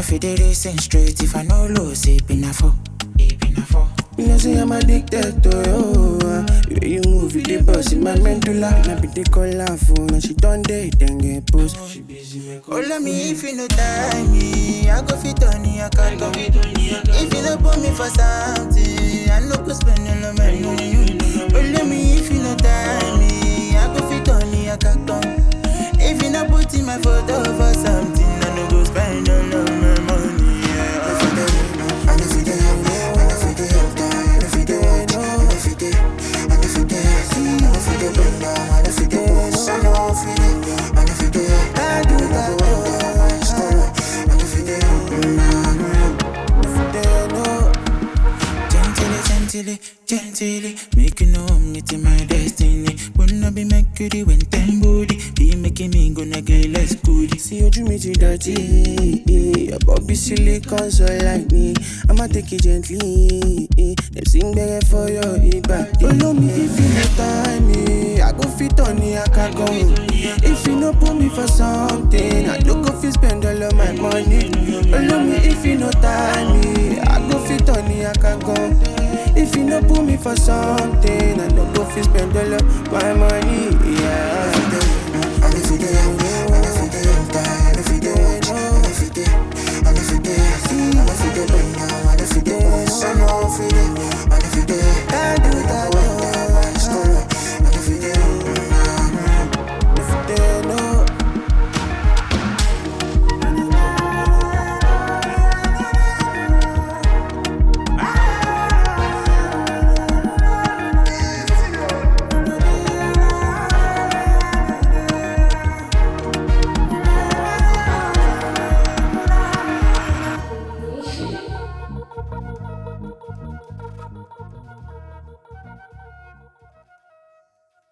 no fit dey racing straight if I no lose it been a four. It been a four. You know say I'm addicted to you. Uh, the way you move, you dey boss in my medulla. Now be the call her phone, and she done date, then get post. She busy make Oh, love me if you no tie me, I go fit on you, I can go. If you no put me for something, I no go spend all of my money. Oh, love me if you no tie me, I go fit on you, I can go. If you no put in my photo for something, I no go spend all of my money. Yeah. I do that. Gently, gently, gently, make you know I'm meeting my destiny. Wanna be Mercury when time body be making me gonna get less good. See ojú mi ti dọ̀tí, your body silicone so like me. I'ma take it gently, dem sing gbẹrẹ for your ìbàdí. Olómi if you no tie me, I go fit on ní akagan. If you no put me for something, I no go fit spend all of my money. Olómi if you no tie me, I go fit on ní akagan. If you no put me for something, I no go fit spend all of my money. Yeah.